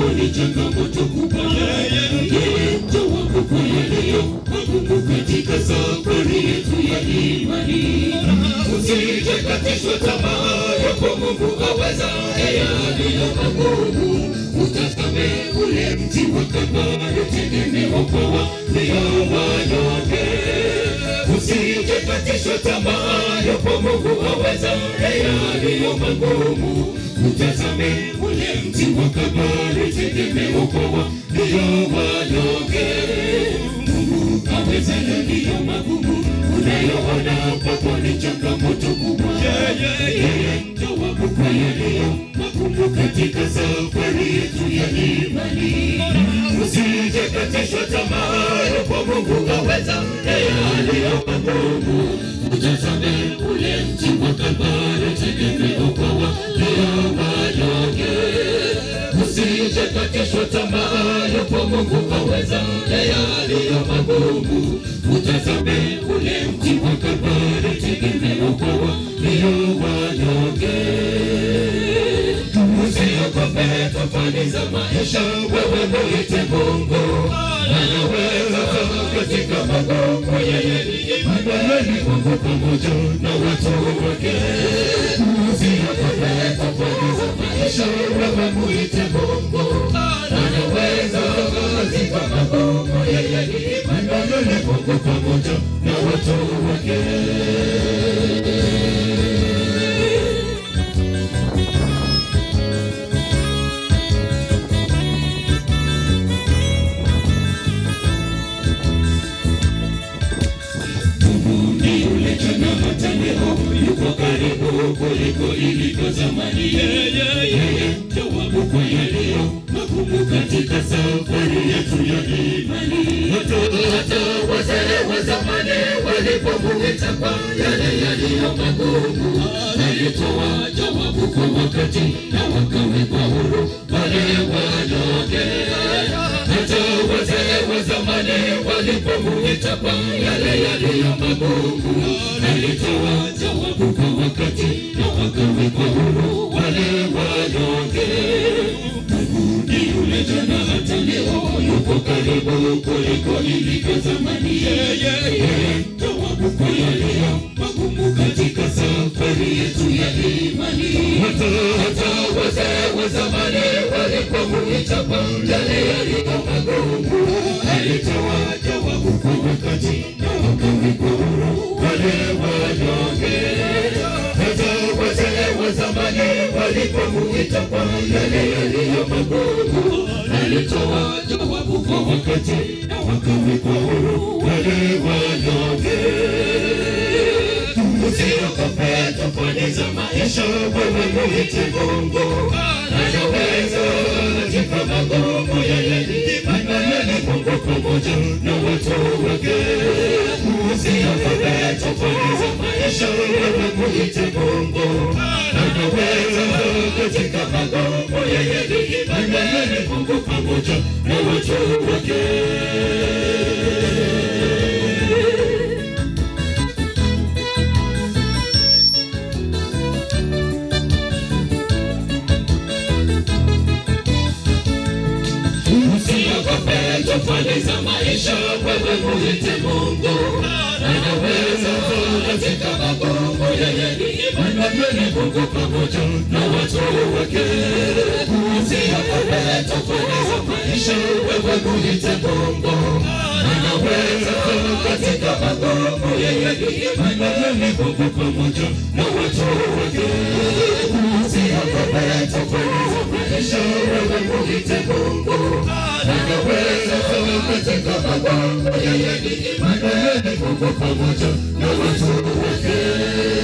kwako ni changamoto kubwa. Yeye jawabu kwa yaliyo magumu katika safari yetu ya imani. Usijekatishwa tamaa, yapo Mungu aweza yaliyo magumu. Utazame ule mti wa Kalvari, tegemeo kwa walio wanyonge. Usijekatishwa tamaa, yapo Mungu aweza yaliyo magumu. Utazame ule mti wa Kalvari, tegemeo kwa walio wanyonge. Mungu aweza yaliyo magumu, unayoona kwako ni changamoto kubwa. Yeye jawabu kwa yaliyo magumu katika safari yetu ya imani. Usijekatishwa tamaa, yupo Mungu aweza yaliyo magumu. Utazame ule mti wa Kalvari, tegemeo kwa walio wanyonge. Usijekatishwa tamaa, yupo Mungu aweza yaliyo magumu. Utazame ule mti wa Kalvari, tegemeo kwa walio wanyonge. Usiogope tofauti za maisha, wewe mwite Mungu anaweza katika magumu. Yeye ni Emanueli, Mungu pamoja na watu wake. Usiogope tofauti za maisha, wewe mwite Mungu anaweza katika magumu. Yeye ni Emanueli, Mungu pamoja na watu wake. Mungu ni yule jana hata leo, yuko karibu kuliko ilivyo zamani. Yeye jawabu kwa yaliyo magumu katika safari yetu ya imani. Hata hata wazee wa zamani walipomuita kwa yale yaliyo magumu, alitoa jawabu kwa wakati na wakawekwa huru wale wanyonge hata wazee wa zamani walipomuita kwa yale yaliyo magumu, alitoa jawabu kwa wakati na wakawekwa huru wale wanyonge. Mungu ni yule jana hata leo, yuko karibu kuliko ilivyo zamani. Yeye jawabu kwa yaliyo magumu katika safari yetu ya imani. Hata hata wazee wa zamani walipomuita kwa yale yaliyo magumu, alitoa jawabu kwa wakati na wakawekwa huru wale wanyonge. Hata wazee wa zamani walipomuita kwa yale yaliyo magumu, alitoa jawabu kwa wakati na wakawekwa huru wale wanyonge. Usiogope tofauti za maisha, wewe mwite Mungu anaweza katika magumu. Yeye ni Emanueli, Mungu pamoja na watu wake. Usiogope tofauti za maisha, wewe mwite Mungu anaweza katika magumu. Yeye ni Emanueli, Mungu pamoja na watu wake. Usiogope tofauti za maisha, wewe mwite Mungu anaweza katika magumu. Yeye ni Emanueli, Mungu pamoja na watu wake. Usiogope tofauti za maisha, wewe mwite Mungu anaweza katika magumu. Yeye ni Emanueli, Mungu pamoja na watu wake. Usiogope tofauti za maisha, wewe mwite Mungu anaweza katika magumu. Yeye ni Emanueli, Mungu pamoja na watu wake.